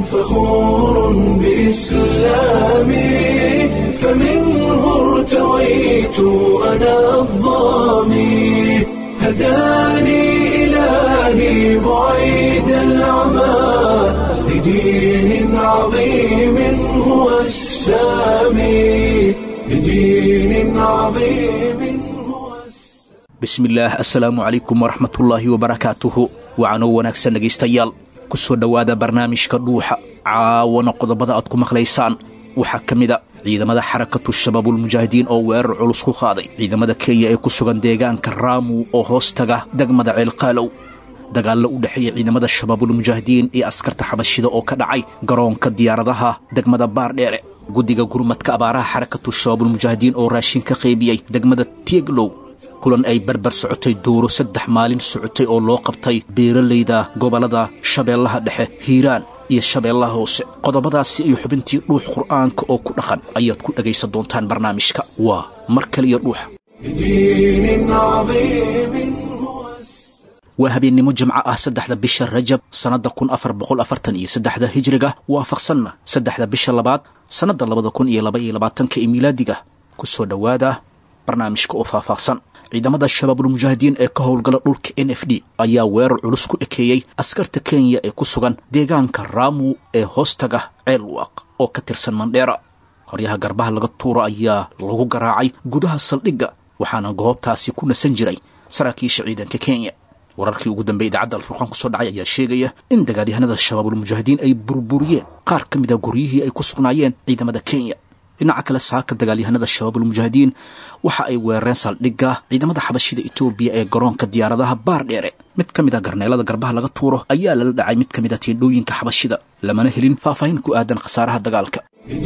فخور بإسلامي فمنه ارتويت أنا الظامي هداني إلهي بعيد العمى لدين عظيم هو السامي لدين عظيم هو السامي bismillaah assalaamu calaykum waraxmatullaahi wabarakaatuhu wacanoo wanaagsan dhegaystayaal ku soo dhowaada barnaamijka dhuuxa caawana qodobada aad ku maqlaysaan waxaa ka mid a ciidamada xarakatu shabaabulmujaahidiin oo weerar culus ku qaaday ciidamada kenya ee ku sugan deegaanka raamu oo hoos taga degmada ceelqaalow dagaallo u dhexeeya ciidamada shabaabulmujaahidiin iyo askarta xabashida oo ka dhacay garoonka diyaaradaha degmada baardheere guddiga gurmadka abaaraha xarakatu shabaabulmujaahidiin oo raashin ka qaybiyey degmada tieglow kulan ay barbar socotay duuro saddex maalin socotay oo loo qabtay beeralayda gobollada shabeellaha dhexe hiiraan iyo shabeellaha hoose qodobadaasi iyo xubintii dhuux qur'aanka oo ku dhaqan ayaad ku dhegaysan doontaan barnaamijka waa mar kaliya dhuuxa لدين عظيم هو السامي waa habeennimo jimco ah saddexda bisha rajab sannadda kun afar boqol afartan iyo saddexda hijriga waafaqsanna saddexda bisha labaad sannadda labada kun iyo laba iyo labaatanka ee miilaadiga ku soo dhowaada barnaamijka oo faahfaahsan ciidamada shabaabulmujaahidiin ee ka howlgala dhulka n f d ayaa weerar culus ku ekeeyey askarta kenya ee ku sugan deegaanka raamu ee hoostaga ceelwaaq oo ka tirsan mandheera qoryaha garbaha laga tuuro ayaa lagu garaacay gudaha saldhigga waxaana goobtaasi ku nasan jiray saraakiisha ciidanka kenya wararkii ugu dambeey idaacadda alfurqaan ku soo dhacay ayaa sheegaya in dagaalyahanada shabaabulmujaahidiin ay burburiyeen qaar ka mida guryihii ay ku sugnaayeen ciidamada kenya dhinaca kale saaka dagaalyahanada shabaabulmujaahidiin waxa ay weerareen saldhigga ciidamada xabashida etoobiya ee garoonka diyaaradaha baardheere mid ka mid a garneelada garbaha laga tuuro ayaa lala dhacay mid ka mid a tiendhooyinka xabashida lamana helin faahfaahin ku aadan khasaaraha dagaalka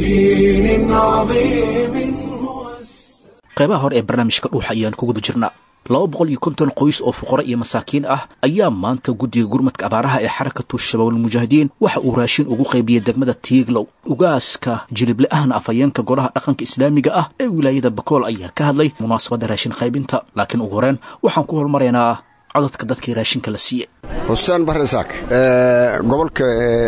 لدين عظيم هو السامي qaybaha hore ee barnaamijka dhuuxa ayaan ku guda jirnaa laba boqol iyo konton qoys oo fuqaro iyo masaakiin ah ayaa maanta guddiga gurmadka abaaraha ee xarakatu shabaabulmujaahidiin waxa uu raashin ugu qaybiyey degmada tiiglow ugaaska jilible ahna afhayeenka golaha dhaqanka islaamiga ah ee wilaayada bakool ayaa ka hadlay munaasabadda raashin qaybinta laakiin ugu horeen waxaan ku hormaraynaa codadka dadkii raashinka la siiyey xuseen barresaak gobolka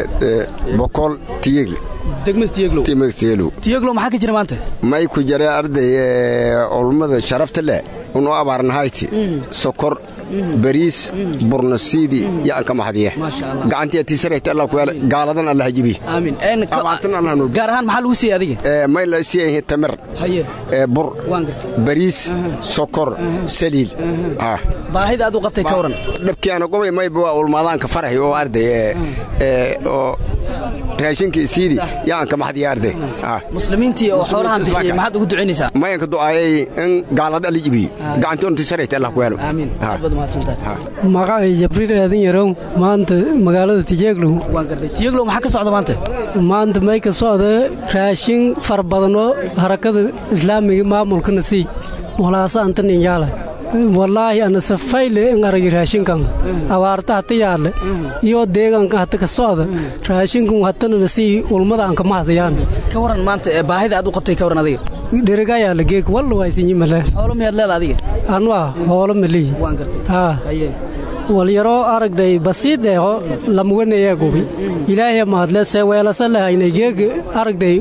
bokool tiyegl degmada tiyeglow timateelu tiyeglow maxaa ka jira maanta may ku jare arday olmada sharafta leh unu abaarnahayti sokor bariis burnasiidi yaanka mahadiye Maasha Allah. gacantiya tiisarayta allah ku yaala gaaladan allah jibi aamin Een, ka- Abaartan Allah nuur. gaar ahaan maxaa lagu siiyey adiga may la siiyahin tamir haye ee, bur waan gartay bariis sokor saliid ah baahida aad u qabtay ka waran dhabkiana gobay mayba waa ulmaadaanka faraxi oo arday ee, ee, oo raashinkii siidi yaanka mahadiye arday ah muslimiintii oo xoolahan bixiyey maxaad ugu ducaynaysaa mayanka du'aayay in gaalada alla jibiye gacantoon tiisarayta allah ku yaalo aamin Ah. aad baad mahadsantahay magacay jabriil aadan yarow maanta magaalada tijeeglow waan gartay tiyeglow maxaa ka socda maanta maanta may ka socda raashin fara badan oo harakada islaamiga maamulkana sii walaasa antan inyaala wallaahi ana safayle in aragi raashinkan abaarta hata yaadle iyo deegaanka hata ka socda raashinkan hatanana sii ulmada aan kama hadayaan ka waran maanta ee baahida aad u qabtay ka waran adiga dherigayaala geeg walla waysinyi male xoolo miyaad leeda adiga anwaa hoolo maliyi waan gartay haa haye walyaroo aragday basiid eho lamwanaya gubi ilaahay mahadle se weelasa lahaynay geeg aragday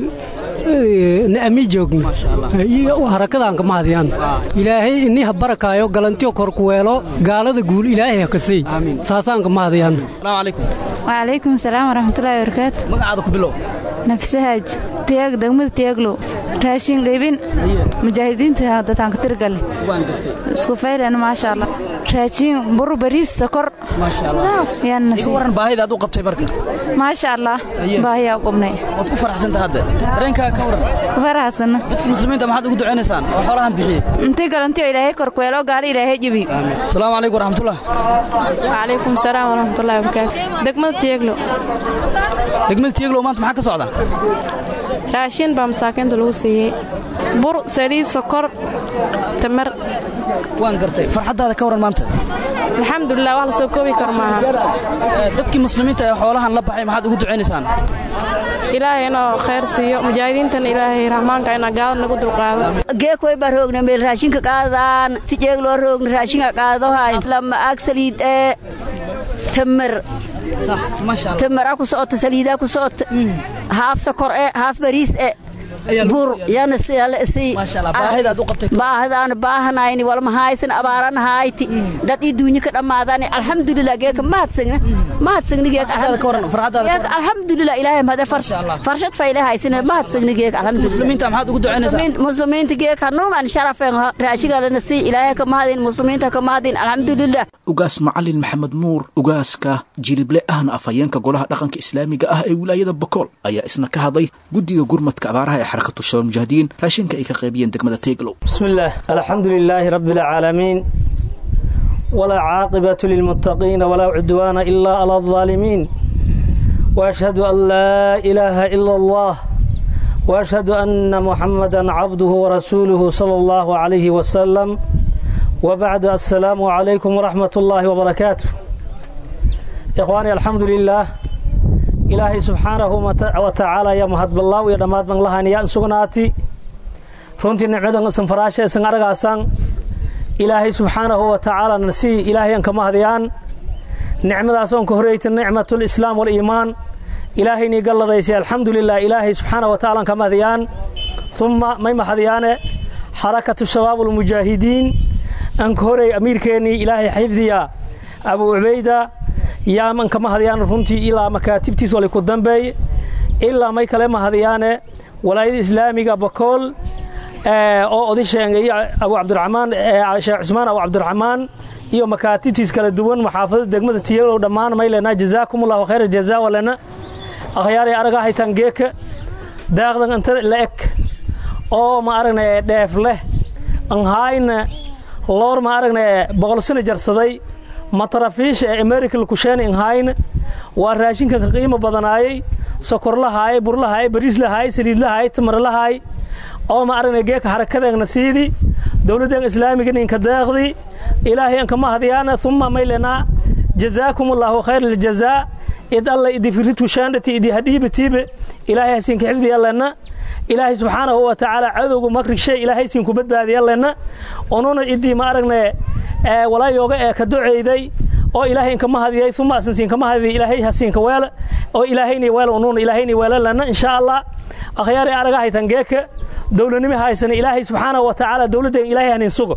na'ami joogni harakadaan ka mahadiyaan ilaahay ini ha barakaayo galantiyo korku weelo gaalada guul ilaahay ha kasii Amiin. saasaan ka mahadiyaan asalaamu calaykum وعليكم السلام ورحمة الله وبركاته magacaada ku bilow نفسهاج تياج دغمد تياجلو راشين قيبين مجاهدين دتان كترقل waan gartay اسكو فايلة ما شاء الله راشين برو بريس سكر maasha allah يا ka نسي waran baahida aad u qabtay marka ما شاء الله أيه. باهي قبني waad ku faraxsantahay hadda dareenkaaga ka waran فرحسن dadka muslimiinta maxaad ugu ducaynaysaan oo xoolahan bixiyey انتي قالنتي إلهي كركويلو قال إلهي جبي asalaamu calaykum waraxmatullah وعليكم السلام ورحمة الله وبركاته دقمة تيغلو degmada tiyeglow maanta maxaa ka socda raashin baa masaakiinta lagu siiyey bur saliid sokor tamar waan gartay farxaddaada ka waran maanta alxamdulilah wax la soo koobi karo maaha Eh, dadkii muslimiinta ee xoolahan la baxay maxaad ugu ducaynaysaan ilaahay inoo khayr siiyo mujaahidiintana ilaahay raxmaanka inaa gaalada nagu dulqaado geekoy baa roogna meel raashinka qaadaan si jeeg loo roogna raashinka qaadahay lama ag saliid ee tamar tamaraa ku socota saliidaa ku socota haaf sokor e haaf bariis e bur yana sii baahidaan baahanayni walma haysan abaaran hayti dad ii duunyi ka dhammaadani alxamdulilah geeka mahadsagna mahadsagni geeka alxamdulilah ilaahay mahade farshad fayle haysane mahadsagni geeka alxamdulimuslimiinta geeka hanuungan sharafen raashigalana sii ilaahay ka mahadin muslimiinta ka mahadin alxamdulilah ugaas macalin maxamed nuur ugaaska jilible ahna afhayeenka golaha dhaqanka islaamiga ah ee wilaayada bokool ayaa isna ka hadlay guddiga gurmadka abaaraha ee xarakatu shabab mujaahidiin raashinka ay ka qaybiyeen degmada teeglow بسم الله الحمد لله رب العالمين ولا عاقبة للمتقين ولا عدوان إلا على الظالمين وأشهد أن لا إله إلا الله وأشهد أن محمدا عبده ورسوله صلى الله عليه وسلم وبعد السلام عليكم ورحمة الله وبركاته إخواني الحمد لله إلهي سبحانه وتعالى يا مهد بالله ويا دماد من الله يا سغناتي runtii nicmadan isan faraasha isan aragaasaan ilaahay subxaanahu wa tacaala nasii ilaahayan kama hadiyaan nicmadaas oon ka horeyta nicmatul islaam waliimaan ilaahaynii galladaysay alxamdulilah ilaahay subxaanahu wa tacaala kama hadiyaan uma may mahadiyaane xarakatu shabaab ulmujaahidiin aan ka horey amiirkeennii ilaahay xifdiya abu cubayda yaaman kama hadiyaan runtii ilaa makaatibtiis wali ku dambeey ilaa may kale mahadiyaane walaayada islaamiga bakool oo odisheengay abu cabdiraxmaan sheekh cusmaan abu cabdiraxmaan iyo makaatibtiis kala duwan maxaafadada degmada tiyalow dhammaan may lena jazaakum allahu khayra jazaa walena akhyaaray araga haytaan geeka daaqdan inta la eg oo ma aragne dheef leh anhaayna loor ma aragne boqol sano jarsaday matarafiisha ee american kusheena anhaayna waa raashinka ka qiimo badanaayay sokor lahaayay bur lahaayay bariis lahaayay saliid lahaayay tamar lahaayay oo ma aragnay geeka harakadeegna siidii dowladdeega islaamiga ninka deeqdii ilaahay anka mahadiyaana uma maylenaa jazaakum allaahu khayr aljazaa id alla idifiritu shaandhati idi hadhiibatiibe ilaahay hasiinka xifdiyalena ilaahay subxaanahu wa tacaala cadowga makrigshay ilaahay siinku badbaadiyalena onuna idii ma aragne walaayooga ee ka duceyday oo ilaahay inka mahadiyay uma asan siinka mahadiyay ilaahay hasiinka weela oo ilaahayni weela onuna ilaahayni weelalena insha allah akhyaari araga haytan geeka dowladnimo haysana ilaahay subxaanahu wa tacaala dowladda ilaahay hanin sugo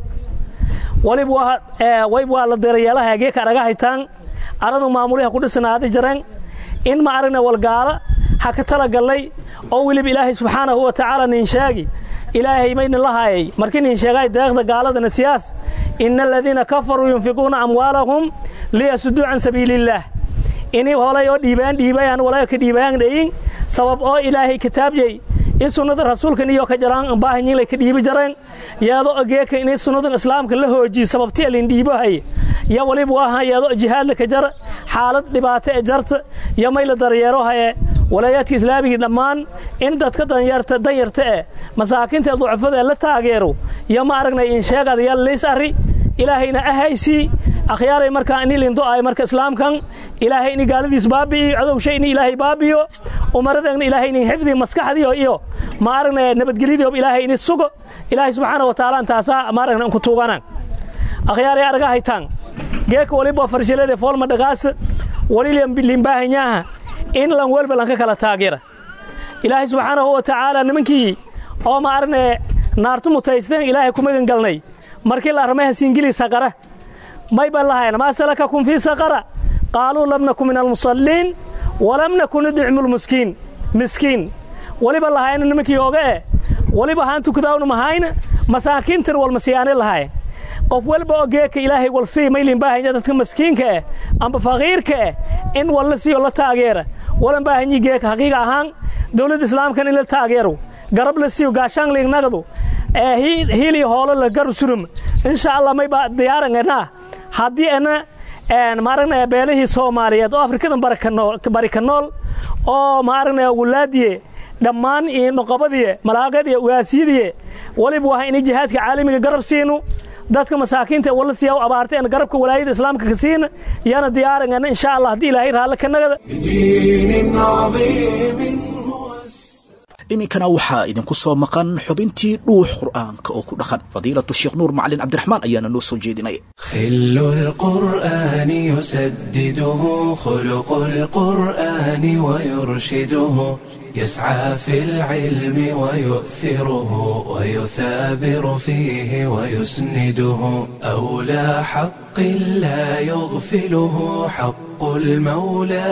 walib waa wayb waa la dirayeelaha geeka araga haytaan aradu maamuliha ku dhisanaada jareen in ma aragna walgaala ha ka talagallay oo weliba ilaahay subxaanahu wa tacaala nin sheegi ilaahay mayna la haayay markii nin sheegay deeqda gaaladana siyaas ina aladiina kafaruu yunfiquuna amwaalahum liyasuduu can sabiiliillaah inay holay oo dhiibaan dhiibayaan walayo ka dhiibayaan dhayin sabab oo ilaahay kitaabyay in sunnada rasuulkan iyo ka jaraan baahanyiinlay ka dhiibi jareen yaado geeka inay sunnadan islaamka la hoojiye sababti alin dhiibohay ya waliba waaha yaado jihaadla ka jara xaalad dhibaato ee jarta yo mayla daryeerohaye walaayaadka islaamigii dhammaan in dadka danyarta danyarta eh masaakiinta ee ducafada ee la taageero yo ma aragnay in sheegada yal liis arri ilaahayna ahaysii akhyaaray markaa ini lindo'ay marka islaamkan ilaahay ini gaaladiis baabi'iyo cadowshay ini ilaahay baabiyo umaradeegna ilaahay ini xifdi maskaxdiyo iyo ma aragnay nabadgelyadiio ilaahay ini sugo ilaahay subxaana wa tacaala intaasaa ma aragna inku tuuganaan akhyaaray araga haytaan geeka waliba farshilade foolma dhagaasa wali limbaahanyaha in lan welba lanka kala taageera ilaahay subxaanahu wa tacaala nimankii oo ma aragne naartu mutaysteen ilaahay ku magan galnay markii la armaha siingili saqara may ban lahayn maa salakakum fii saqara qaaluu lam naku min almusalliin walam naku nudcimu lmuskiin miskiin waliba lahayna nimankii ooga eh waliba haan tukadaawna mahayna masaakiintan walmasiyaane lahayn qof walba oo geeka ilaahay wal sii maylin baahanya dadka maskiinka eh amba faqiirka eh in walla siiyo la taageera walan baahanyi geeka xaqiiqa ahaan dowladda islaamkan in la taageero garab la siiyo gaashaan liignagadu ee hiiliyo hoolo la garab surum insha allah mayba diyaaranganaa haddii ana maaragna beelihii soomaaliyeed oo afrikadan bari ka nool oo maaragna wulaadiye dhammaan iyo noqobadiye malaaqadiye ugaasiyadiye waliba waa inay jihaadka caalamiga garab siinu dadka masaakiinta wala siyaa u abaartay aan garabka walaayada islaamka ka siina yana diyaarangana insha allah haddii ilaahay raalle ka nagada بدين عظيم iminkana waxaa idinku soo maqan xubintii dhuux qur'aanka oo ku dhaqan fadiilatu sheekh nuur macalin cabdiraxmaan ayaana noo soo jeedinaya خل القرآن يسدده خلق القرآن ويرشده يسعى في العلم ويؤثره ويثابر فيه ويسنده أولى حق لا يغفله حق المولى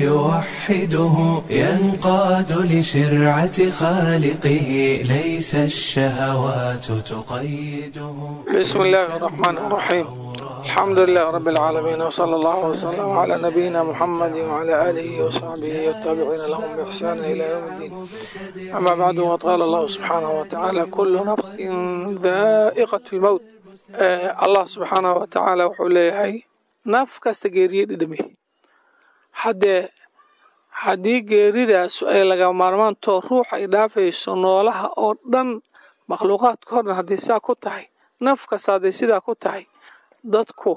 فيوحده ينقاد لشرعة خالقه ليس الشهوات تقيده بسم الله الرحمن الرحيم الحمد لله رب العالمين وصلى الله وسلم على نبينا محمد وعلى آله وصحبه والتابعين لهم بإحسان إلى يوم الدين أما بعد وقال الله سبحانه وتعالى كل نفس ذائقة الموت آه الله سبحانه وتعالى وحوليه naf kasta geeriye dhidhami haddee haddii geeridaas ay laga maarmaantoo ruux ay dhaafayso noolaha oo dhan makhluuqaadka o dhan haddii saa ku tahay naf kasta hadday sidaa ku tahay dadku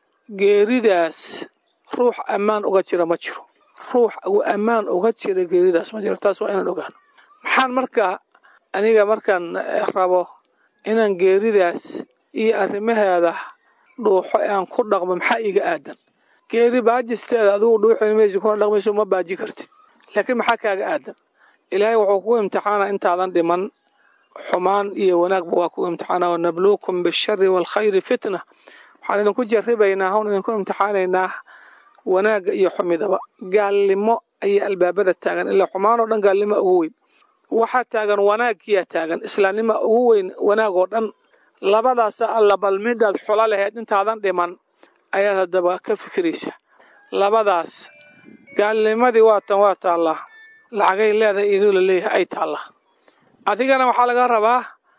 geeridaas ruux ammaan uga jira ma jiro ruux uu ammaan uga jira geeridaas ma jiro taas waa inaan ogaano maxaan markaa aniga markaan rabo inaan geeridaas iyo arrimaheeda dhuuxo ee aan ku dhaqmo maxaa iiga aadan geeri baajisteeda adigu dhuuxin maysi kuna dhaqmayso ma baaji kartid laakiin maxaa kaaga aadan ilaahay wuxuu kugu imtixaana intaadan dhiman xumaan iyo wanaagba waa kugu imtixaana wanabluukum bishari waalkhayri fitna waxaan idinku jarribaynaa hon idinku imtixaanaynaa wanaagga iyo xumidaba gaalnimo ayaa albaabada taagan ilaa xumaan oo dhan gaalnimo ugu weyn waxaa taagan wanaagkiyaa taagan islaamnima ugu weyn wanaag oo dhan labadaasa alla bal midaad xulo laheyd intaadan dhiman ayaad haddaba ka fikiraysa labadaas gaalnimadii waatan waa taallaa lacagay leedahay iduu la leeyahay ay taallaa adigana waxaa laga rabaa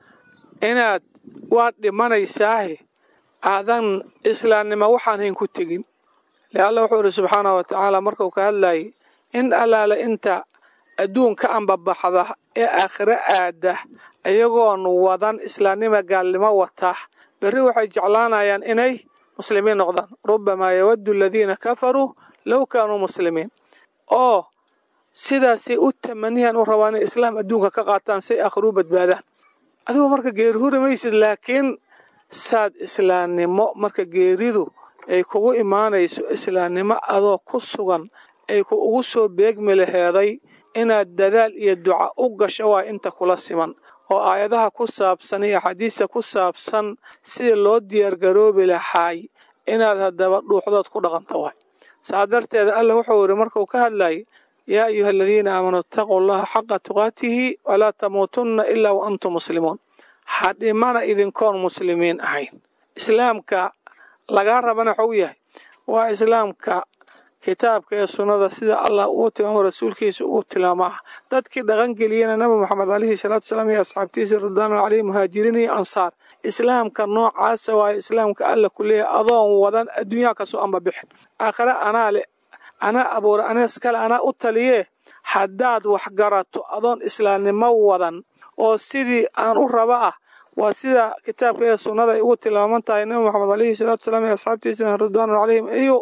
inaad waad dhimanaysaahe aadan islaamnimo waxaan hayn ku tegin le alla wuxuu idhi subxaana wa tacaala markuu ka hadlayay in allaale inta adduunka anbabaxda ee aakhiro aada iyagoon wadan islaamnima gaalnimo wata berri waxay jeclaanayaan inay muslimiin noqdaan rubamaa yawaddu aladiina kafaruu low kaanuu muslimiin oo sidaasay u tamaniyan u rabaan inay islaam adduunka ka qaataan say aakhiruu badbaadaan adigu marka geeri huri maysid laakiin saad islaamnimo marka geeridu ay kugu imaanayso islaamnimo adoo ku sugan ay ku ugu soo beegmi laheeday inaad dadaal iyo duca u gasho waa inta kula siman oo aayadaha ku saabsan iyo axaadiista ku saabsan sidii loo diyaargaroobi lahaay inaad haddaba dhuuxdood ku dhaqanto waay saa darteeda alla wuxuu yidhi markuu ka hadlayay yaa ayuha aladiina aamanuu itaquu allaha xaqa tuqaatihi walaa tamuutunna ilaa wa antum muslimuun ha dhimana idinkoon muslimiin ahayn islaamka lagaa rabana waxuu yahay waa islaamka kitaabka ee sunnada sida allah uu tilmaamo rasuulkiisa uu tilmaamo ah dadkii dhaqangeliyena nabi moxamed calayhi salaatu salaam iyo asxaabtiisa ridwaanu caleyhi muhaajiriin iyo ansaar islaamka noocaasa waayo islaamka alla ku leeyahay adoon wadan adduunyaha kasoo amba bixin aakhire anaa le anaa abuura anees kale anaa u taliyee haddaad wax garato adoon islaamnimo wadan oo sidii aan u raba ah waa sida kitaabka ee sunnada ay ugu tilmaaman tahay nabi moxamed calayhi salaatu salaam iyo asxaabtiisa ridwaanu caleyhim iyo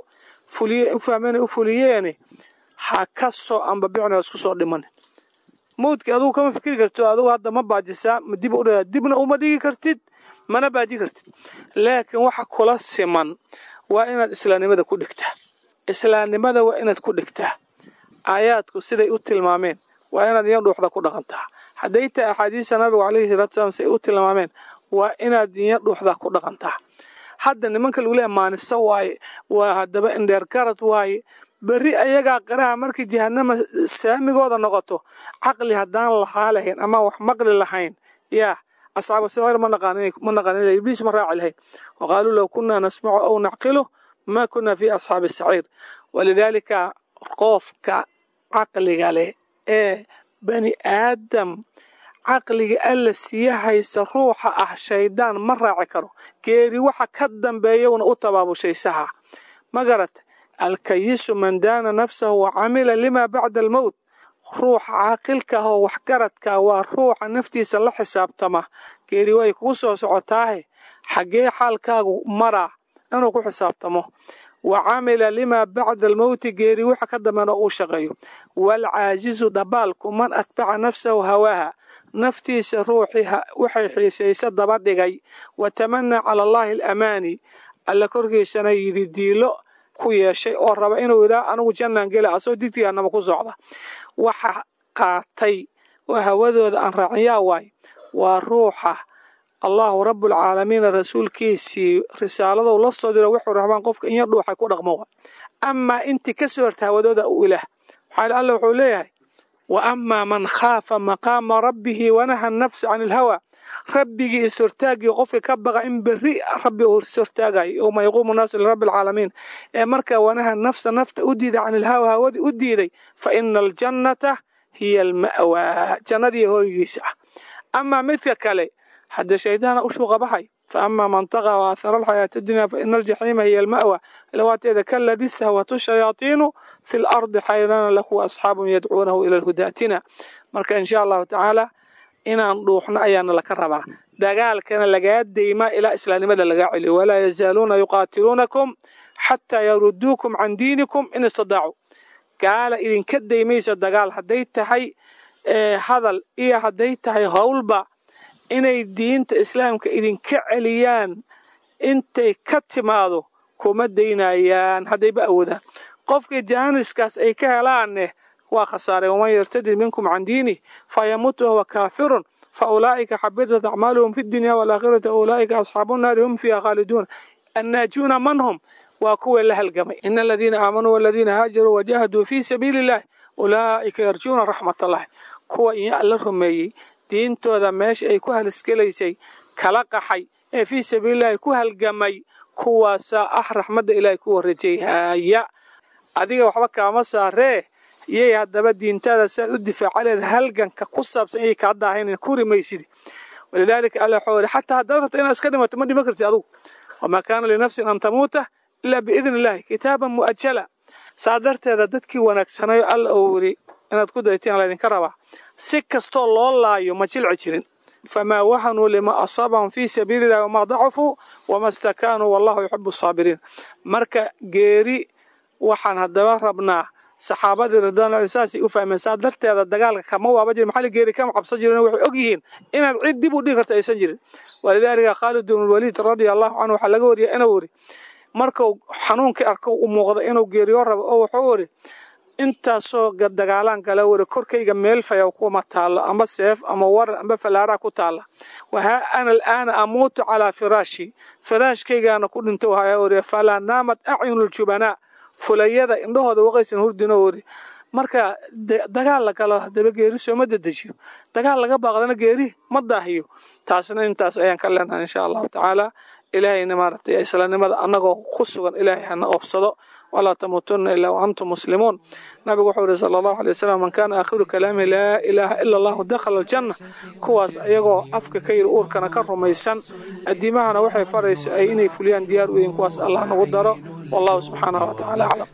u fahmeen u fuliyeeni ha ka soo ambabicin oo isku soo dhiman mawdkii adugu kama fikiri kartid adugu hadda ma baajisaa ma dib u dibna uma dhigi kartid mana baaji kartid laakiin waxa kula siman waa inaad islaamnimada ku dhigtaa islaamnimada waa inaad ku dhigtaa aayaadku siday u tilmaameen waa inaad iyo dhuuxda ku dhaqantaa hadday tahay axaadiista nabigu calayhi salaatu salaam siday u tilmaameen waa inaad iyo dhuuxda ku dhaqantaa hadda nimanka lagu leeya maaniso waaye waa haddaba indheer garad waaye berri ayagaa qiraha markii jahanama saamigooda noqoto caqli haddaan lahaa lahayn ama wax maqli lahayn yaa asxaabu sicir ma naqaan ibliis ma raaci lahayn waqaaluu low kunaa nasmacu aw nacqilu ma kunaa fi asxaabi saciir walidaalika qofka caqliga leh ee bani aadam caqliga alla siya haysta ruuxa ah shayddaan ma raaci karo geeri waxa ka dambeeyowna u tabaabushaysaha ma garat alkayisu man daana nafsahu wa camila lima bacda almowt ruuxa caaqilka ah oo waxgaradka waa ruuxa naftiisa la xisaabtama geeri way kugu soo socotaahe xaggee xaalkaagu maraa inuu ku xisaabtamo wa camila limaa bacda almowti geeri waxa ka dambena uu shaqeeyo waalcaajizu dabaalku man atbaca nafsahu hawaaha naftiisa ruuxii waxay xiisaysa daba dhigay wa tamanaa cala allaahi alamaani alla korkiisana yidi diilo ku yeeshay oo raba inuu yidhaah anigu jannaan gela asoo digtigaanama ku socda waxa qaatay oo hawadooda aan raaciyaa waay waa ruuxa allahu rabbulcaalamiina rasuulkiisii risaaladou la soo diro wuxuu rabaan qofka in yar dhuuxay ku dhaqmo wa amaa intii ka soo horta hawadooda u ilaah maxaa alla wuxuu leeyahay wa amaa man khaafa maqaama rabbihi wanaha nafsa can ilhawa rabbigii ishortaagii qofka ka baqa in berri rabbi uu ishortaagayo yowma yaquumu naasu lirabbi alcaalamiin ee markaa wanaha nafsa nafta u diiday can ilhawa hawadii u diiday fa ina aljannata hiya alma'waa jannadii hooygiisa ah amaa midka kale haddee shaydaana u shuuqa baxay fa amaa man taqa wa aahara alxayaata addunya fa ina aljaxiima hiya alma'wa ilawaateeda kaladi sahwatu shayaatiinu fi lardi xayrana lahu asxaabun yadcuunahu ila alhudaatina marka insha allahu tacaala inaan dhuuxno ayaana laka rabaa dagaalkana lagaa deymaa ilaa islaamnimada lagaa celiyo walaa yazaaluuna yuqaatiluunakum xataa yaruduukum can diinikum in istadaacuu gaala idinka daymaysa dagaal hadday tahay hadal iyo hadday tahay howlba inay diinta islaamka idinka celiyaan intay ka timaado kuma daynayaan haddayba awoodaan qofkii jaaniskaas ay ka helaanne waa khasaareen waman yartadid minkum can diinih fayamut wahuwa kaafirun fa ulaa'ika xabitat acmaaluhum fi dunya waalaakhirati ulaa'ika asxaabu nnaari hum fiiha khaaliduun annaajuuna man hum waa kuwa la halgamay ina aladiina aamanuu waladiina haajaruu wajahaduu fii sabiili illahi ulaa'ika yarjuuna raxmat allahi kuwa iyo alla rumeeyey diintooda meesha ay ku halisgelaysay kala qaxay ee fii sabiilillahi ku halgamay kuwaasaa ah raxmadda ilaahay ku warajayhaya adiga waxba kaama saaree iyay haddaba diintaada siaad u difaaca leed halganka ku saabsan iyay kaa daahaynan ku rimaysidi walidaalika alla waxuu yidhi xataa haddaad rabta inaad iska dhimato ma dhiman kartid adugu wamaa kaana linafsin an tamuuta ilaa biidni illaahi kitaaban mu'ajala saa darteeda dadkii wanaagsanayo alla uu yidhi inaad ku daytiin laydinka rabaa si kastoo loo laayo ma jilci jirin famaa wahanuu lima asaabahum fii sabiili illahi wamaa dacufuu wama stakaanuu wallahu yuxibu asaabiriin marka geeri waxaan haddaba rabnaa saxaabadii ridwaanlahi saasay u fahmeen saa darteeda dagaalka kama waaba jirin maxaa geeri kama cabsan jirin waxay og yihiin inaad cid dib u dhigi karta aysan jirin walidaalika khaalid bn lwaliid radia allahu canhu waxaa laga wariyay inuu yidhi markuu xanuunkii arko u muuqda inuu geeriyo rabo oo wuxuu yidhi intaasoo dagaalaan gala wari korkayga meel fayaw kuma taallo amba seef ama waran amba falaaraa ku taalla wahaa ana alaana amuutu calaa firaashi firaashkaygaana ku dhinto wahaa wari falaa naamad acyunu ljubanaa fulayada indhahooda waqaysan hurdino wari marka dagaal la galo haddaba geeri sooma dedejiyo dagaal laga baaqdana geeri ma daahiyo taasna intaas ayaan ka leenahay insha allahu tacaala ilaahayna maaragtay islaamnimada annagoo ku sugan ilaahay hana oofsado walaa tamuutunna ilaa waantum muslimuun nabigu wuxuu yihi sala allahu alay wasalam man kaana aakhiru kalaamihi laa ilaaha ila allahu dakhala aljanna kuwaas ayagoo afka ka yidhi uurkana ka rumaysan addiimahana waxay farayso ay inay fuliyaan diyaar u yihiin kuwaas allah nagu daro والله سبحانه وتعالى أعلم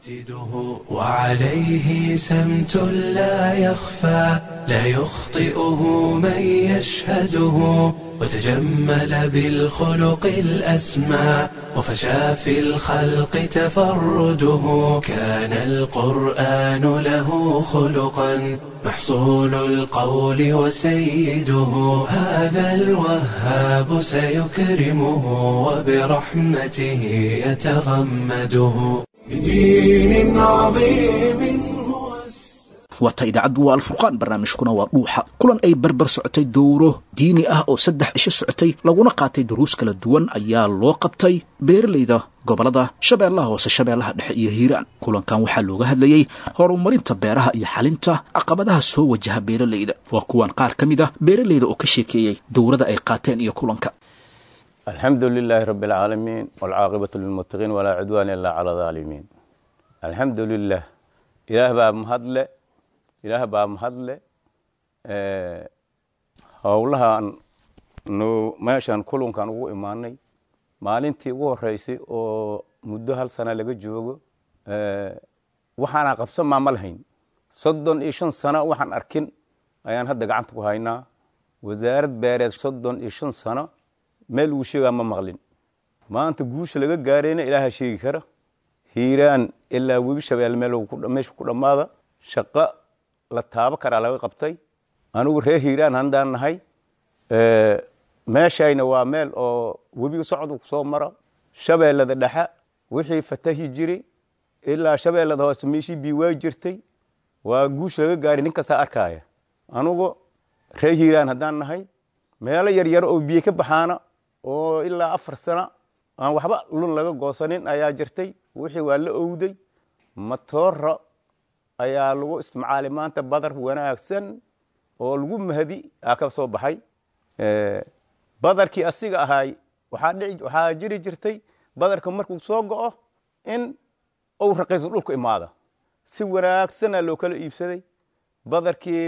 وعليه سمت لا يخفى لا يخطئه من يشهده وتجمل بالخلق الأسمى وفشى في الخلق تفرده كان القرآن له خلقا محصول القول وسيده هذا الوهاب سيكرمه وبرحمته يتغمده بدين عظيم waata idaacaddu waa alfurqaan barnaamijkuna waa dhuuxa kulan ay barbar socotay dowro diini ah oo saddex cisho socotay laguna qaatay duruus kala duwan ayaa loo qabtay beeralayda gobolada shabeellaha hoose shabeellaha dhexe iyo hiiraan kulankan waxaa looga hadlayey horumarinta beeraha iyo xalinta caqabadaha soo wajaha beeralayda waa kuwan qaar ka mid ah beeralayda oo ka sheekeeyey dowrada ay qaateen iyo kulanka alxamdu lilaahi rabi alcaalamiin walcaaqibatu lilmuttaqiin walaa cudwaana ilaa cala daalimiin alxamdu lilah ilaah baa mahadle ilaah baa mahadle howlahan nu meeshan kulunkan ugu imaanay maalintii ugu horeysay oo muddo hal sana laga joogo waxaana qabsan maa ma lahayn soddon iyo shan sano waxaan arkin ayaan hadda gacanta ku haynaa wasaarad beereed soddon iyo shan sano meel uu sheegaa ma maqlin maanta guusha laga gaarayna ilaaha sheegi kara hiiraan ilaa webi shabeelle meesha ku dhammaada shaqo la taabo karaa laga qabtay anigu reer hiiraan handaan nahay meeshayna waa meel oo webiga socdu kusoo mara shabeellada dhexe wixii fatahi jiri ilaa shabeellada hoose meeshii bii waa jirtay waa guush laga gaari nin kastaa arkaaya anugu reer hiiraan haddaan nahay meelo yaryar oo biyo ka baxaana oo ilaa afar sana aan waxba lun laga goosanin ayaa jirtay wixii waa la owday matoora ayaa lagu isticmaalay maanta badar wanaagsan oo lagu mahadi aa ka soo baxay badarkii asiga ahaay waxaa jiri jirtay badarka markuu soo go'o in uu raqiiso dhulku imaada si wanaagsana loo kala iibsaday badarkii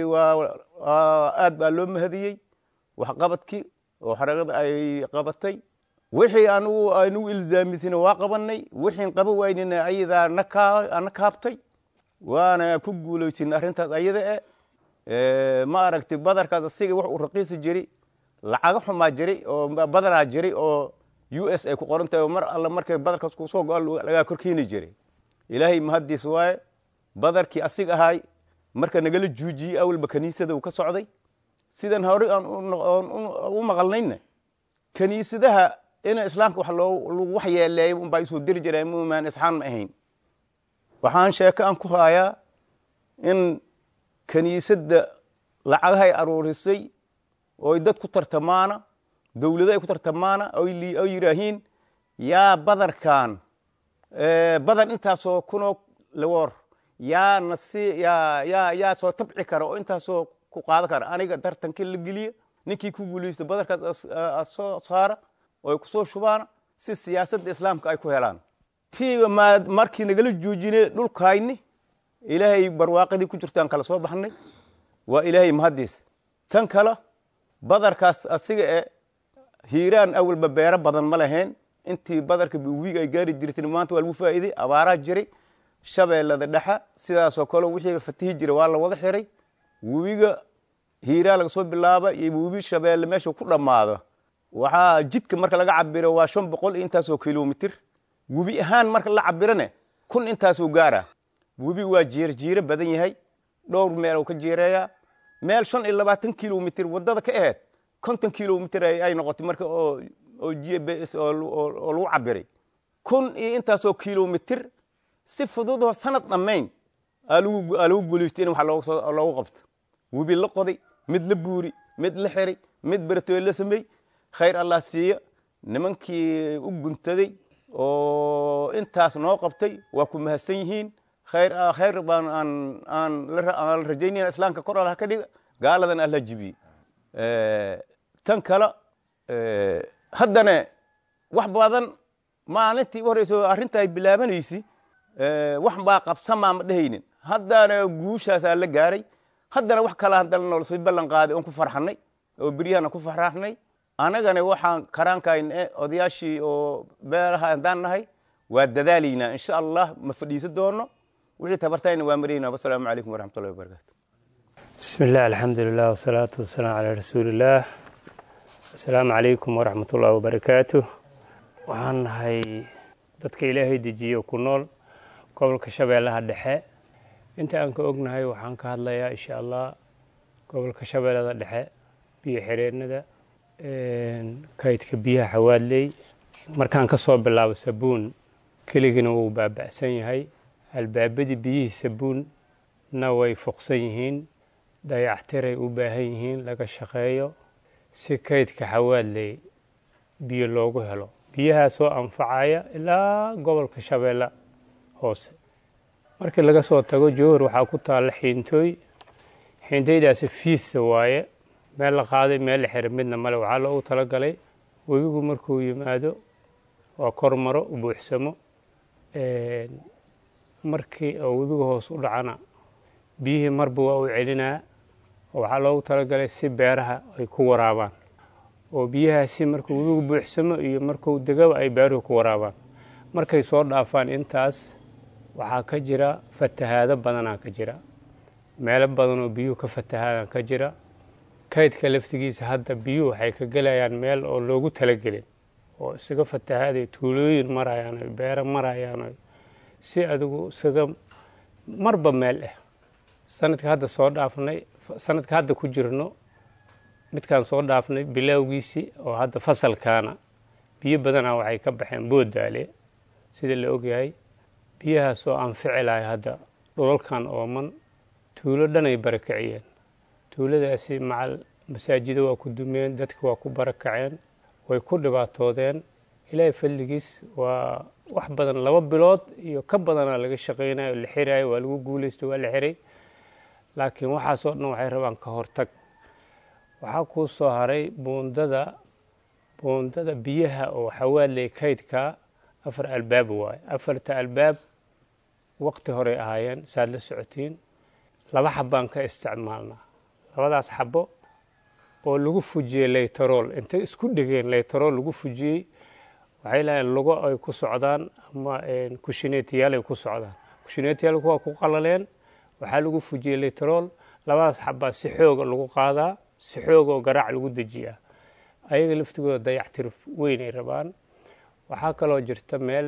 aad baa loo mahadiyey waxqabadkii oo xaragada ay qabatay wixii anugu aynugu ilzaamisina waa qabanay wixiin qaba waynina ayadaa na kaabtay waana ku guulaysin arrintaas ayada e ma aragti badarkaas asiga wax uu raqiisi jiri lacaga xumaa jiri oo badanaa jiri oo u s ay ku qoran tahay oo mar alle markay badarkaas kusoo go lagaa korkeeni jiray ilaahay mahaddiis waaye badarkii asiga ahaay marka nagala juujiyey awalba kaniisada uu ka socday sidan hore aan u maqalnayna kaniisadaha ina islaamka wax lagu wax yeeleeyo unbaa isoo diri jireen mumaan isxaan ma ahayn waxaan sheeko aan ku haayaa in kaniisadda lacagahay aruurisay oy dad ku tartamaana dowlado ay ku tartamaana oy yidhaahiin yaa badarkan badar intaasoo kunoo lawoor yaa nasi yaa yaa yaa soo tabci kara oo intaasoo ku qaadan kara aniga tartankii la geliya ninkii ku guulaysta badarkaas soo saara oo ay kusoo shubaana si siyaasadda islaamka ay ku helaan tiiba ma markii nagala joojine dhulkayni ilaahay barwaaqadii ku jirtaan kala soo baxnay waa ilaahay mahaddiis tan kale badarkaas asiga e hiiraan awalba beero badan ma lahayn intii badarka wiig ay gaari jirtin maanta waa lagu faa'iiday abaaraa jiray shabeellada dhexa sidaasoo kale wixiiba fatihi jira waa la wada xiray webiga hiiraan laga soo bilaaba iyo webi shabeelle meesha ku dhammaado waxaa jidka marka laga cabiro waa shan boqol iyo intaasoo kilomitir webi ahaan marka la cabirane kun intaasoo gaara webi waa jiirjiiro badan yahay dhowr meel ka jiireeyaa meel shan iyo labaatan kilomitir wadada ka aheyd konton kilomitir ay noqotay marka oo oo g b s oo lagu cabiray kun iyo intaasoo kilomitir si fududoo sanad dhammayn aa lagu guulaystay in wax loogu qabto webi la qoday mid la buuri mid la xiray mid beratoy la sameey khayr allah siiya nimankii u guntaday oo intaas noo qabtay waa ku mahadsan yihiin khayr khayr baan aan aan la rajaynayna islaamka kor allah ka dhiga gaaladan allah jibiye tan kale haddana wax badan maalintii u horeyso arrinta ay bilaabanaysi wax baa qabsamaa ma dhehaynin haddana guushaasaa la gaaray haddana wax kala haddana nolosay ballan qaaday oon ku farxanay oo beryahana ku farxnay annagana waxaan karaankayna odayaashii oo beeraha haddaan nahay waa dadaalaynaa insha allah ma fadhiisan doono wixii tabartayna waa maraynaa wasalaamu calaykum waraxmatullahi wabarakatu bismi illah alxamdu lilah wasalaatu wasalaamu calaa rasuulillaah asalaamu calaykum waraxmat ullahi wabarakaatu waxaan nahay dadka ilaahay dejiye ku nool gobolka shabeellaha dhexe inta aan ka ognahay waxaan ka hadlayaa insha allah gobolka shabeellada dhexe biyo xireenada kaydka biyaha xawaadley markaan ka soo bilaabo sabuun keligina wuu baaba'san yahay albaabadii biyihii sabuunna way fuqsan yihiin dayactiray u baahan yihiin laga shaqeeyo si kaydka xawaadley biyo loogu helo biyahaasoo anfacaya ilaa gobolka shabeelle hoose markii laga soo tago jowhar waxaa ku taalla xiintooy xiintooydaasi fiissa waaye meel la qaaday meel la xiray midna male waxaa loogu talagalay webigu markuu yimaado waa kor maro u buuxsamo markii oo webiga hoos u dhacana biyihii marba waa u celinaa waxaa loogu talagalay si beeraha ay ku waraabaan oo biyahaasi markuu webigu buuxsamo iyo markuu degaba ay beeruhu ku waraabaan markay soo dhaafaan intaas waxaa ka jira fatahaado badanaa ka jira meelo badan oo biyuhu ka fatahaadaan ka jira kaydka laftigiisa hadda biyuhu waxay ka gelayaan meel oo loogu talagelin oo isaga fatahaaday tuulooyin marayaan oy beero marayaan oy si adigu isaga marba meel ah sanadka hadda soo dhaafnay sanadka hadda ku jirno midkaan soo dhaafnay bilowgiisii oo hadda fasalkaana biyo badanaa waxay ka baxeen boodaale sida la ogyahay biyahaas oo anfici lahay hadda dhulalkan ooman tuulo dhanay barakaciyeen tuuladaasi macal masaajido waa ku dumeen dadka waa ku barakaceen way ku dhibaatoodeen ilaahay fadligiis waa wax badan laba bilood iyo ka badanaa laga shaqaynayo la xiraayo waa lagu guulaysto waa la xiray laakiin waxaasoo dhan waxay rabaan ka hortag waxaa kuu soo haray buundada buundada biyaha oo xawaaley kaydka afar albaab waaye afarta albaab waqti horey ahaayeen saad la socotiin laba xabaan ka isticmaalnaa labadaas xabo oo lagu fujiyey leytarool intay isku dhegeen leytarool lagu fujiyey waxay lahayn lugo ay ku socdaan ama kushineetiyaal ay ku socdaan kushineetiyaalku waa ku qalaleen waxaa lagu fujiyey leytarool labadaas xabaa si xooga lagu qaadaa si xooga oo garaac lagu dejiyaa ayaga laftigooda dayactir weynay rabaan waxaa kaloo jirta meel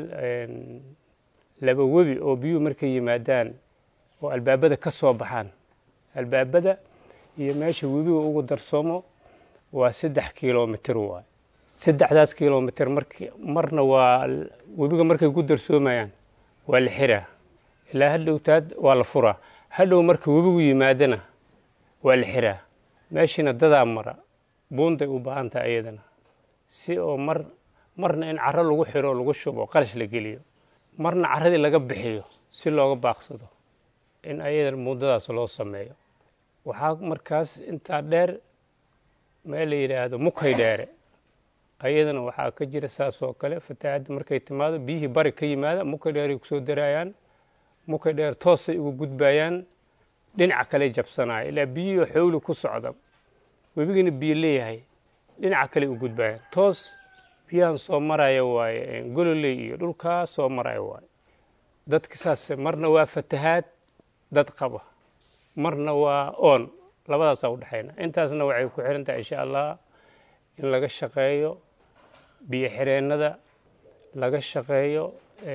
laba webi oo biyuhu markay yimaadaan oo albaabada ka soo baxaan albaabada iyo meesha webiga ugu darsoomo waa saddex kilomitr waay saddexdaas kilomitr mark marna waa webiga markay ku darsoomayaan waa la xiraa ilaa hadhowtaad waa la furaa hadhow marka webigu yimaadana waa la xiraa meeshiina dadaa mara buunday u baahan tahay ayadana si oo mar marna in caro lagu xiro lagu shubo qarash la geliyo marna caradii laga bixiyo si looga baaqsado in ayadan buundadaas loo sameeyo waxaa markaas intaa dheer meel la yidhaahdo mukay dheere ayadana waxaa ka jira saas oo kale fatahaadda markay timaado biyihii bari ka yimaada mukay dheeray kusoo daraayaan mukay dheer toosay ugu gudbayaan dhinaca kale jabsanaya ilaa biyihii xowli ku socda webigiina biyo leeyahay dhinaca kale u gudbayaan toos biyahan soo maraya waaye gololey iyo dhulkaa soo maraya waaye dadka saas marna waa fatahaad dad qaba marna waa oon labadaasaa u dhexayna intaasna waxay ku xiran tahay insha allah in laga shaqeeyo biyo xireennada laga shaqeeyo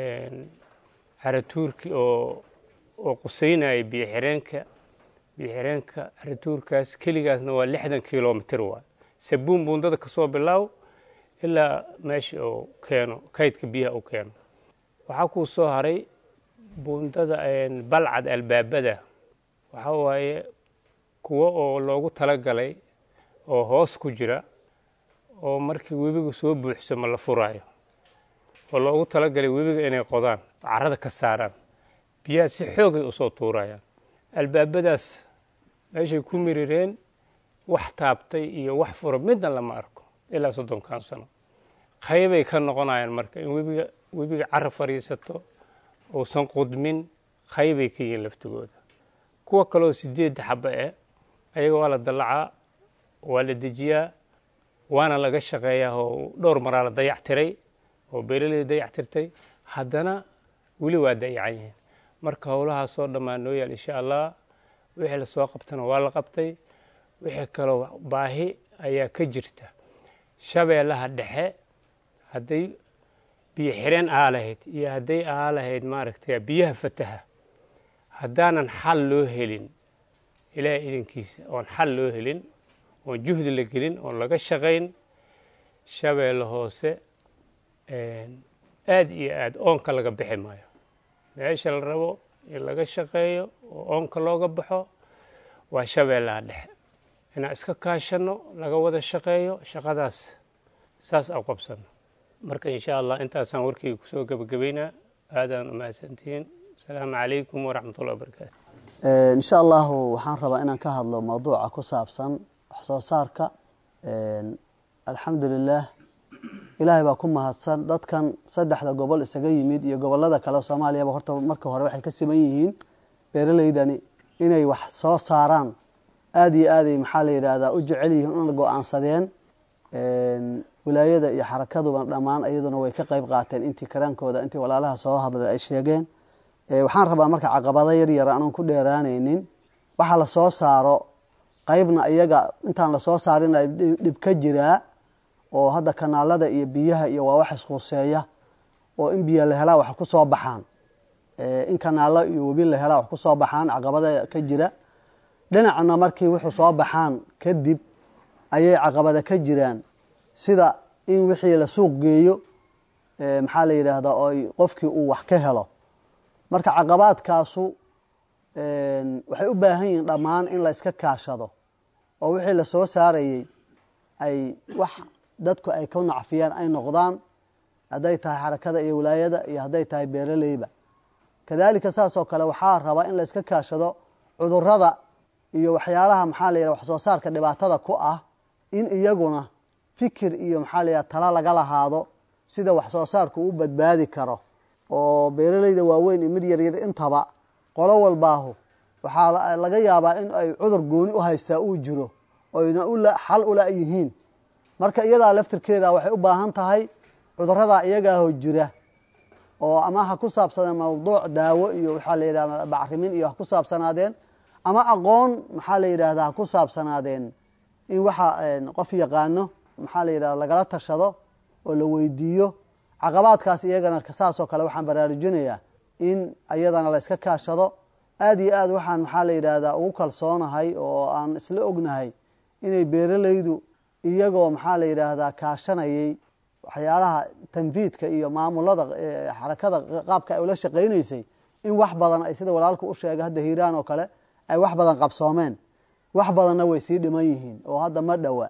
caratuurki oo oo quseynaya biyo xireenka biyo xireenka caratuurkaas keligaasna waa lixdan kilomitr waay sabuun buundada kasoo bilaaw ilaa meesha uu keeno kaydka biyaha u keeno waxaa kuu soo haray buundada balcad albaabada waxaa waaye kuwo oo loogu talagalay oo hoos ku jira oo markii webiga soo buuxsamo la furaayo oo loogu talagalay webiga inay qodaan carada ka saaraan biyaha si xoogay usoo tuurayaan albaabadaas meeshay ku mirireen wax taabtay iyo wax fura midna lama arko ilaa soddonkan sano qaybay ka noqonayaan marka in webiga webiga cara fadhiisato uusan qudmin qaybay ka yihiin laftigooda kuwa kaleo sideedda xaba eh ayaga waa la dallacaa waa la dejiyaa waana laga shaqeeyaa oo dhowr maraa la dayac tiray oo beeraleyda dayac tirtay haddana weli waa dayacan yihiin marka howlahaasoo dhammaan noo yaal insha allah wixii lasoo qabtana waa la qabtay wixii kaloo baahi ayaa ka jirta shabeellaha dhexe hadday biyo xireen ahaa lahayd iyo hadday ahaa lahayd maaragtay biyaha fataha haddaanan xal loo helin ilaahay idinkiisa oon xal loo helin oon juhdi la gelin oon laga shaqayn shabeelle hoose aad iyo aad oonka laga bixi maayo meesha la rabo in laga shaqeeyo oo oonka looga baxo waa shabeellaha dhexe inaan iska kaashanno laga wada shaqeeyo shaqadaas saas aan qabsanno marka insha allah intaasaan warkayga kusoo gebagabaynaa aadaan umahadsantihiin asalaamu calaykum waraxmatullahi wabarakaatu insha allahu waxaan rabaa inaan ka hadlo mawduuca ku saabsan wax soo saarka alxamdu lilah ilaahay baa ku mahadsan dadkan saddexda gobol isaga yimid iyo gobolada kale soomaaliyaba horta marka hore waxay ka siman yihiin beeraleydani inay wax soo saaraan aada iyo aaday maxaa la yidhaahdaa u jecel yihiin una go-aansadeen wilaayada iyo xarakaduba dhammaan iyaduna way ka qeyb qaateen intii karaankooda intii walaalaha soo hadlay ay sheegeen waxaan rabaa marka caqabado yar yar aanan ku dheeraanaynin waxa la soo saaro qeybna iyaga intaan lasoo saarin dhib ka jiraa oo hadda kanaalada iyo biyaha iyo waa wax isquuseeya oo in biyo la helaa wax ku soo baxaan in kanaalo iyo webi la helaa wax ku soo baxaan caqabada ka jira dhinacna markii wuxuu soo baxaan kadib ayay caqabada ka jiraan sida in wixii la suuq geeyo maxaa la yidhaahdaa oo qofkii uu wax ka helo marka caqabaadkaasu waxay u baahan yihiin dhammaan in la iska kaashado oo wixii la soo saarayey ay wax dadku ay ka nacfiyaan ay noqdaan hadday tahay xarakada iyo wilaayada iyo hadday tahay beeraleyba kadaalika saas oo kale waxaa rabaa in la iska kaashado cudurada iyo waxyaalaha maxaa la yidhaha wax soo saarka dhibaatada ku ah in iyaguna fikir iyo maxaa la yidhaha tala laga lahaado sida wax soo saarku u badbaadi karo oo beeraleyda waaweyn iyo mid yaryar intaba qolo walbaahu waxaa laga yaabaa in ay cudur gooni u haystaa uu jiro oyna xal ula yihiin marka iyadaa laftirkeeda waxay u baahan tahay cuduradaa iyagaaho jira oo ama ha ku saabsaneen mawduuc daawo iyo waxaa la yidhahda bacrimin iyo ha ku saabsanaadeen ama aqoon maxaa la yidhahda ha ku saabsanaadeen in waxa qof yaqaano maxaa la yidhahda lagala tashado oo la weydiiyo caqabaadkaas iyagana saasoo kale waxaan baraarujinayaa in iyadana la iska kaashado aada iyo aad waxaan maxaa la yidhaahdaa ugu kalsoonahay oo aan isla ognahay inay beeraleydu iyagoo maxaa la yidhaahdaa kaashanayay waxyaalaha tanfiidka iyo maamulada xarakada qaabka ay ula shaqaynaysay in wax badan ay sida walaalku u sheegay hadda hiiraan oo kale ay wax badan qabsoomeen wax badanna way sii dhiman yihiin oo hadda ma dhowa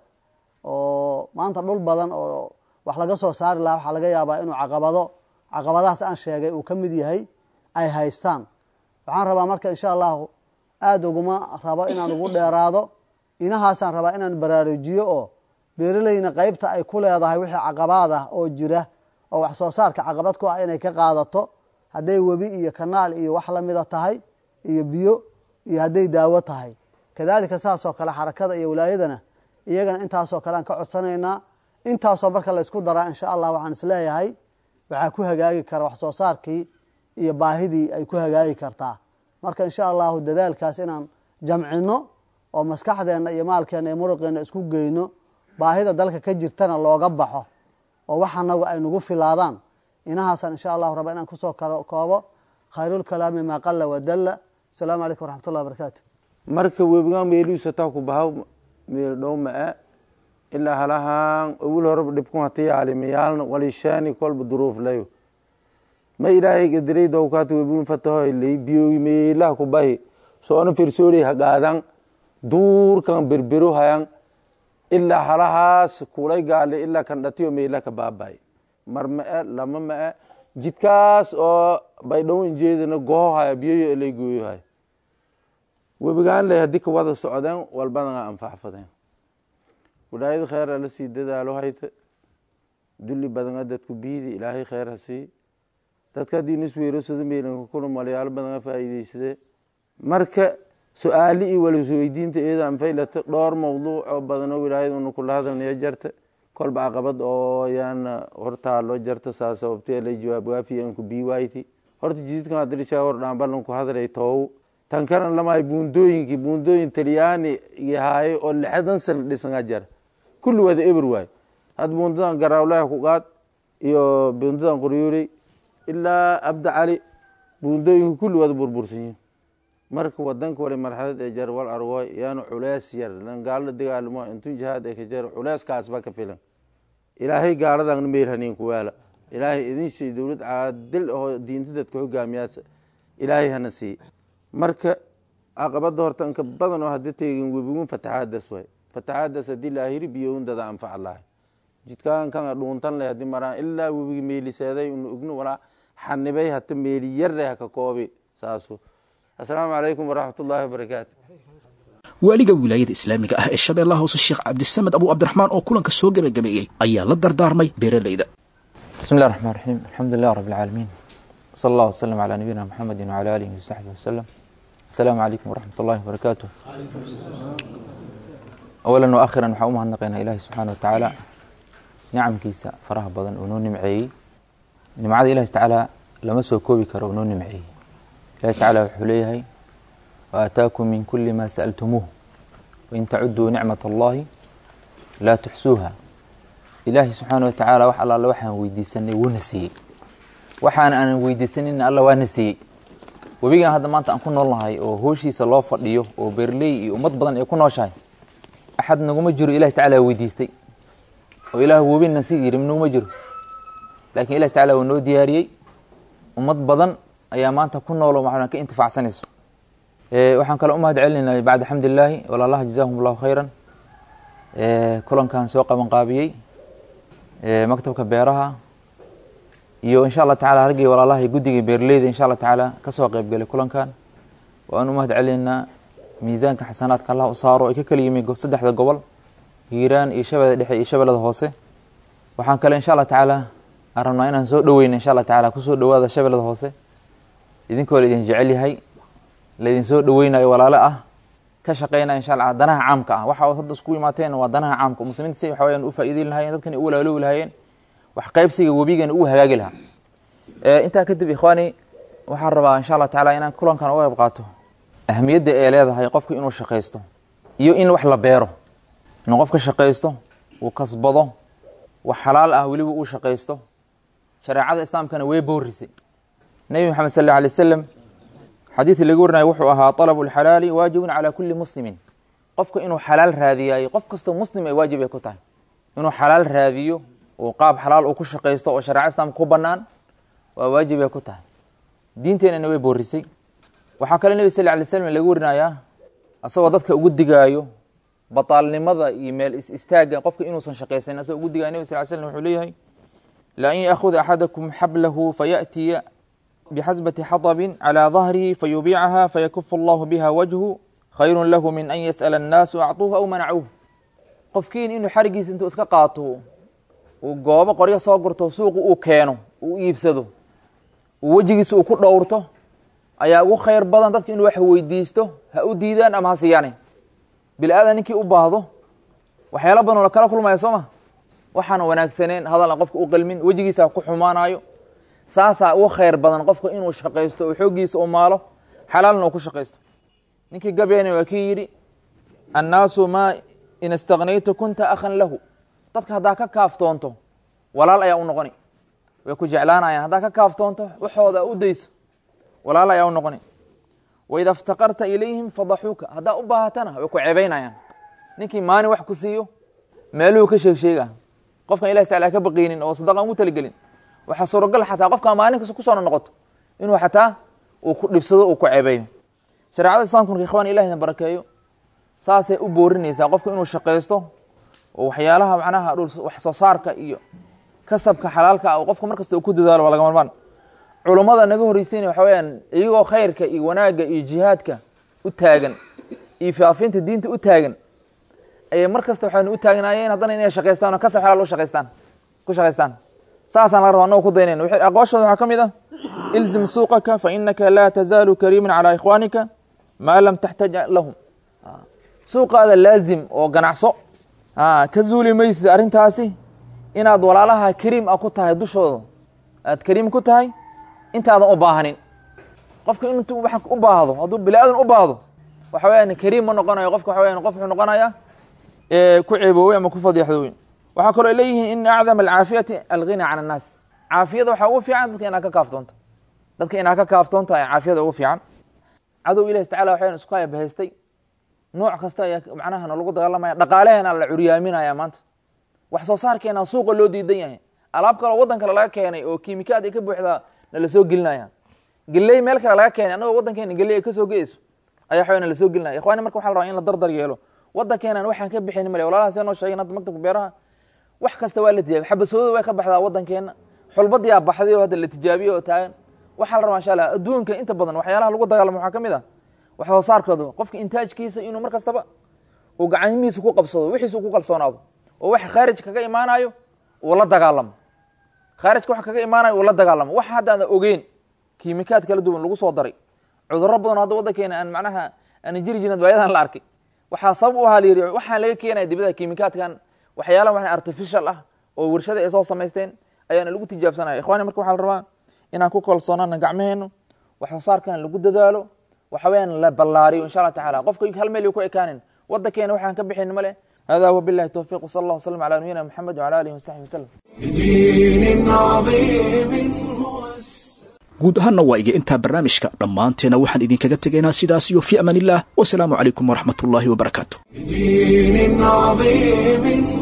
oo maanta dhul badan oo wax laga soo saari lahaa waxaa laga yaabaa inuu caqabado caqabadahaas aan sheegay uu ka mid yahay ay haystaan waxaan rabaa marka insha allahu aada uguma rabo inaan ugu dheeraado inahaasaan rabaa inaan baraarujiyo oo beeraleyna qeybta ay ku leedahay wixii caqabaad ah oo jira oo wax soo saarka caqabad ku ah inay ka qaadato hadday webi iyo kanaal iyo wax lamida tahay iyo biyo iyo hadday daawo tahay kadaalika saasoo kale xarakada iyo wilaayadana iyagana intaasoo kale aan ka codsanaynaa intaasoo marka la ysku daraa insha allah waxaan isleeyahay waxaa ku hagaagi kara wax soo saarkii iyo baahidii ay ku hagaagi kartaa marka insha allahu dadaalkaas inaan jamcino oo maskaxdeenna iyo maalkeenna iyo muruqeenna isku geyno baahida dalka ka jirtana looga baxo oo wax anagu ay nagu filaadaan inahaasaan insha allahu raba inaan kusoo koobo khayrulkalaami maa qala wadalla asalaamu calaykum waraxmat ullahi wabarakaatu marka webigaan meelihiisataa ku bahaw meel dhow ma-a ilaa halahaan owil horeba dhibkun hati yaalimayaalna walishaani kolba duruuflayo ma ilaahay gadiray dowkaata webin fatahoy lay biyoogi meelaha ku bahi soona firsooley hagaadan duurkan berbero hayan ilaa halahaas kulay gaale ilaa kan dhatiyo meela ka baabay mar ma-e lama ma-e jidkaas oo baydhow injeedana goho haya biyoyo lay gooyo haya webigaan leh haddii ka wada socdeen walbadana anfacfadeen wilaayada kheer ala sii dadaalo hayta dulli badana dadku biidi ilaahay kheer ha sii dadka haddii nisweerosada meelanka kuna malayaalo badana faa'iideysade marka su-aali iyo walasweydiinta iyada anfaylata dhowr mawduuc oo badanoo wilaayada una kula hadalnaya jarta kolba caqabad oo yaana hortaalo jarta saa sababtee lay jawaab waafiya anku bii wayti horta jididkan hadirishaa hor dhaanbalanku hadalay toow tan kana lamahay buundooyinkii buundooyin talyaani yahaay oo lixdan sana dhisanaa jara kulli wada eber waay had buundadan garaawlaha ku qaad iyo buundadan qoryooley ilaa abda cali buundooyinka kulli wada burbursanyihin marka wadanka wale marxalad ee jar wal arwoy yaanu culeys yar lan gaalada dagaalamo intun jihaad ee ka jar culeyskaas ba ka filan ilaahay gaaladan meel haniin ku waala ilaahay idin sii dowlad caadil oo diinta dadka hogaamiyaas ilaahay hana sii marka caqabada horta inka badan oo hadda teegin webigun fataxaadas waay fataxaadas haddii laahiri biyowin dada anfac lahay jidkaan kan dhuuntan leh haddii maraan ilaa webigi meeliseeday unu ogno walaa xanibay hata meeli yarre haka koobi saasu asalaamu calaykum waraxmat ullaahi wabarakaatu waaliga wilaayada islaamiga ah ee shabeellaha hoose sheekh cabdisamed abu cabdiraxmaan oo kulanka soo gebagabeeyey ayaa la dardaarmay beeraleyda bismi llahi raxmaan raxiim alxamdu lilah rab alcaalamiin sala allah wasalam calaa nabiyina muxamedi wacala aalihi wasaxbi wasalam asalaamu calaykum waraxmat ullahi wabarakaatu awalan wa akhiran waxaan u mahadnaqaynaa ilaahi subxaana wa tacaala nicamkiisa faraha badan uu noo nimceeyey nimcada ilahi tacaala lama soo koobi karo uu noo nimceeyey ilahi tacaala wuxuu leeyahay wa aataakum min kuli ma sa'altumuuh wain tacuduu nicmat allahi laa tuxsuuha ilaahi subxaana wa tacaala wax allaale waxaan weydiisanay wuuna siiyey waxaan aanan weydiisanina alla waana siiyey webigan hadda maanta aan ku noolnahay oo hooshiisa loo fadhiyo oo beerley iyo ummad badan ay ku nooshahay axad naguma jiro ilahi tacala weydiistay oo ilaah webina si yiri naguma jiro laakiin ilahi tacala waa noo diyaariyey ummad badan ayaa maanta ku noolo maxaa ka intifaacsanayso waxaan kale u mahad celinay bacda xamdilaahi walaalaha jazaahum allahu khayran kulankan soo qabanqaabiyey maktabka beeraha iyo insha allah tacala raggii walaalaha guddigii beerleyda insha allah tacaala kasoo qeybgalay kulankan waan u mahad celinaynaa miisaanka xasanaadka allah u saaro ay ka kala yimi saddexda gobol hiiraan iyo shabeellada dhexe iyo shabeellada hoose waxaan kale insha allah tacaala aan rabnaa inaan soo dhoweyna insha allah tacaala kusoo dhowaada shabeellada hoose idinkoo laidin jecel yahay laydin soo dhoweynayo walaalo ah ka shaqeynaya insha allah danaha caamka ah waxa hadda isku imaateen waa danaha caamka muslimiinta si waxa weyaan u faa'iideyn lahaayeen dadkan u walaaloobi lahaayeen wax qaybsiga webigan uu hagaagi lahaa intaa kadib ikhwaani waxaan rabaa insha allah tacaala inaan kulankan uga qayb qaato ahamiyadda ay leedahay qofku inuu shaqaysto iyo in wax la beero inuu qofka shaqaysto uu kasbado wax xalaal ah weliba uu shaqaysto shareecada islaamkana way boorisay nebi maxamed sal alla alay wasalam xadiidkii laga warinayo wuxuu ahaa طalabu اlxalaali waajibun calى kuli muslimin qofka inuu xalaal raadiyaayo qof kastoo muslim ay waajib ay ku tahay inuu xalaal raadiyo oo qaab xalaal uu ku shaqaysto oo shareeca islaamka ku banaan waa waajib ay ku tahay diinteenana way boorisay waxaa kale nebi sal lay slm laga warinayaa asagoo dadka ugu digaayo bataalnimada iyo meel is istaaga qofka inuusan shaqaysanin asagoo ugu digaayo nebi sal slm wuxuu leeyahay la an yaakuda axadakum xablahu fayaأtiya bxasbati xaطbin calى dahrihi fayubiicaha fayakufu allahu biha wajhu khayru lahu min an yasأla الnaasu acطuuhu aw manacuuh qofkiin inuu xarigiisa intuu iska qaato uu goobo qoryo soo gurto suuqu uu keeno uu iibsado uu wejigiisa uu ku dhowrto ayaa ugu khayr badan dadka inuu wax weydiisto ha u diidaan ama ha siyaane bili aadan ninkii u baahdo waxyaala badan oo la kala kulmaya soo ma waxaana wanaagsaneen hadal aan qofka u qalmin wejigiisa ku xumaanayo saasaa ugu khayr badan qofka inuu shaqaysto oo xooggiisa u maalo xalaalna uu ku shaqaysto ninkii gabeena waa kii yidhi annaasu maa in istagnaytu kunta akhan lahu dadka haddaa ka kaaftoonto walaal ayaa u noqoni way ku jeclaanayaan haddaa ka kaaftoonto waxooda u dayso walaal ayaa u noqoni waida iftaqarta ilayhim fadaxuuka haddaa u baahatana way ku cebaynayaan ninkii maalin wax ku siiyo meeluhu ka sheeg sheega qofkan ilahi tacala ka baqaynin oo sadaqan ugu talagelin waxaa suuragal xataa qofkaa maalin kasta kusoo noqoto inuu xataa uu ku dhibsado uu ku cebeeyo shareecada islamka marka ikhwan ilahina barakeeyo saasay u boorinaysaa qofka inuu shaqaysto oo waxyaalaha macnaha wax soo saarka iyo kasabka xalaalka ah qofka markasta uu ku dadaalo waa laga marmaan culummada naga horreysayna waxa weyaan iyagoo khayrka iyo wanaagga iyo jihaadka u taagan iyo faafinta diinta u taagan ayay mar kasta waxaynu u taagnaayeen haddana inay shaqaystaan oo kasab xalaal u shaqaystaan ku shaqaystaan saasaan laga raba annago ku daynayna aqooshooda waxaa ka mid ah ilzim suuqaka fa inaka laa tazaalu kariiman calaa ikhwaanika maa lam taxtaj lahum suuqaada laazim oo ganacso ka zuuli maysid arrintaasi inaad walaalaha kariim ah ku tahay dushooda aad kariim ku tahay intaadan u baahanin qofka intuu wax u baahdo hadduu bini aadan u baahdo waxa weyaan kariim ma noqonayo qofka waxa weyan qof wuxuu noqonayaa ku ceeboowey ama ku fadiixdooweyn waxaa kaloo leeyihiin in acdama alcaafiyati alghina can annaas caafiyada waxaa ugu fiican dadka inaad ka kaaftoonto dadka inaad ka kaaftoonto ayaa caafiyada ugu fiican cadow ilahi tacala waxayan isku hayabahaystay nooc kasta ayaa macnaha lagu dagaalamaya dhaqaalaheena la curyaaminaya maanta wax soo saarkeena suuqa loo diidan yahay alaab kaloo waddan kale laga keenay oo kiimikaad ay ka buuxdaa na lasoo gelinaya geley meel kale laga keenay annagoo waddankeena geley ay kasoo geeyso ayaa waxawa na lasoo gelinaya ikhwani marka waxa la rabaa in la dardar yeelo waddankeenan waxaan ka bixin male walaalaha see noo sheegeen hadda maktabka beeraha wax kasta waa la tijaabiy xabasooda way ka baxdaa waddankeena xulbadiyaa baxday oo hadda la tijaabiye oo taagan waxaa la rabaa insha allah adduunka inta badan waxyaalaha lagu dagaalamo waxaa ka mid ah wax soo saarkooda qofka intaajkiisa inuu mar kastaba uu gacmihiisa ku qabsado wixiisa uu ku kalsoonaado oo wax khaarij kaga imaanayo uu la dagaalamo khaarijka wax kaga imaanayo uu la dagaalamo wax haddaana ogeyn kiimikaad kala duwan lagu soo daray cudurro badan hadda waddankeena aan macnaha aan jiri jirin waayadan la arkay waxaa sabab u ahaa layidhi waxaan laga keenaya dibada kiimikaadkan waxyaalaha wax artificial ah oo warshada ay soo samaysteen ayaana lagu tijaabsanaya ikhwani marka waxaa la rabaa inaan ku kalsoonaana gacmaheenu wax soo saarkana lagu dadaalo waxa weyaan la ballaariyo insha allah tacala qofka hal meel ku ekaanin waddankeena waxaan ka bixin male hada wabillahi towfiq wsala allah wslam ala nabiyina maxamed wala alihi wasaxbi wasalam guud ahaanna waa iga intaa barnaamijka dhammaanteena waxaan idinkaga tegaynaa sidaas iyo fii amaan illah wasalaamu calaykum waraxmatullaahi wabarakaatu دين عظيم